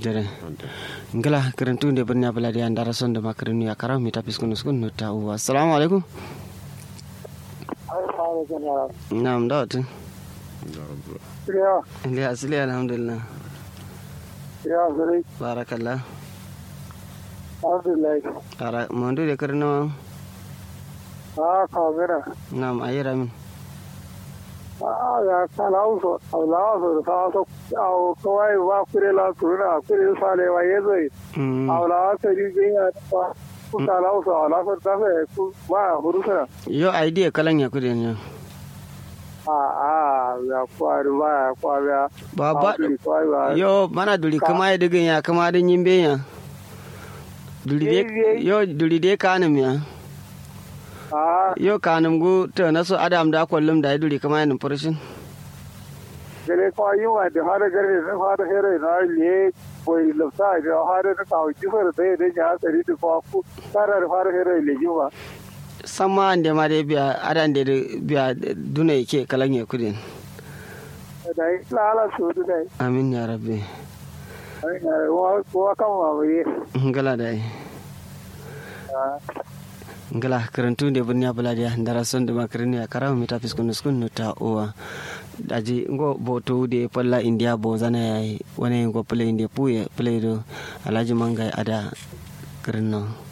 jere ngala karantu de birnya baladi andara son da makarinu ya karam mi tapis kunus kun no ta uwa assalamu alaikum na'am da wata Ya, ya asili alhamdulillah ya zuri, barakallah alhamdulillah. ara mondu de karno Ah, kamera. na'am ayira min Ah, ya kana uso, Allah so sa so au kawai ba kure la turuna, kure sale wa yezo. Mm, Allah ta ri ginya ta ku kana uso, Allah so ta fe ku ba hurusa. yo idea kalan ya kudin yo Ah, ah, ya kwari ba ya kwari ya. ba ba kwari ba. yo mana duri kama ya digin ya kama din yimbe ya duri de yo duri de kanum ya Ah, yo kanum gu to na so adam da kullum da ya duri kama ya numfarshin gele ko yi wa da har gare da har here na le boy lafta da har da ka ji fara da da ya tsari da ko ku tarar har here le ji wa sama ande ma de biya adan de biya duna yake kalan ya kudin da yi lala su da dai amin ya rabbi ai na wa ko kan wa bai ngala dai ngala karantu de bunya buladiya ndara son de makarni ya karamu mita fiskun skun no ta owa daji ngo boto de palla india bo zana yayi wani ngo play inde puye play do alaji mangai ada karno